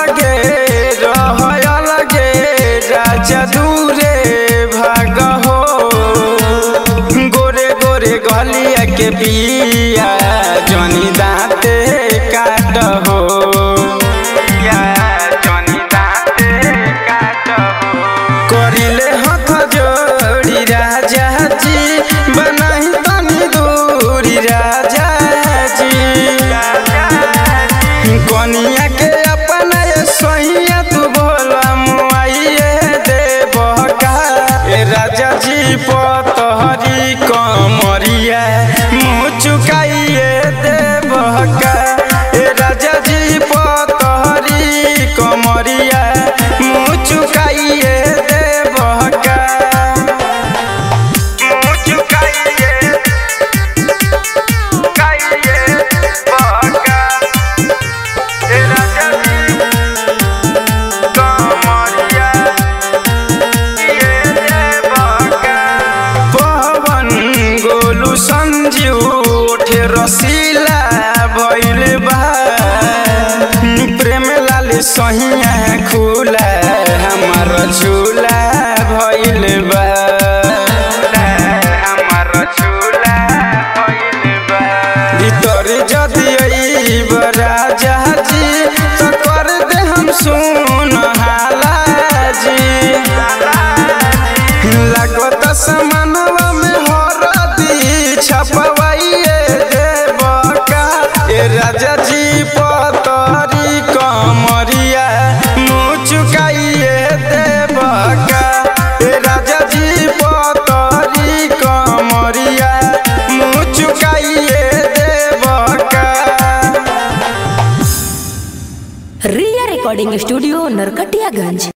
अलगे रह अलगे राजा दूरे भाग हो गोरे गोरे गलिया के बिया जनी दाँते काट हो या जनी दाँते काट हो करिले हाथ जोड़ी राजा जी बनाही तनी दूरी राजा जी कनिया के अपना ये सहिया तू बोला मुआइए देव का ए राजा जी पतहरी कमरिया मुँह चुकाइए देव का ए राजा जी पतहरी कमरिया मुँह चुकाइए देव का मुँह चुकाइए चुकाइए बका ए राजा जी कमरिया ये देव का पवन गोलू संजीव उठे रसीला भइल बा प्रेम लाल सहिया खुला हमार झूला भइल बा हमार झूला भइल बा भीतर जदि अइब राजा जी तो कर दे हम सुन हाला जी लागत समानवा में हरदी छपवाइए देव का ए राजा जी पतरी कमरिया मुँह चुकाइए देव का ए राजा जी पतरी कमरिया मुँह चुकाइए देव का रिया रिकॉर्डिंग स्टूडियो नरकटियागंज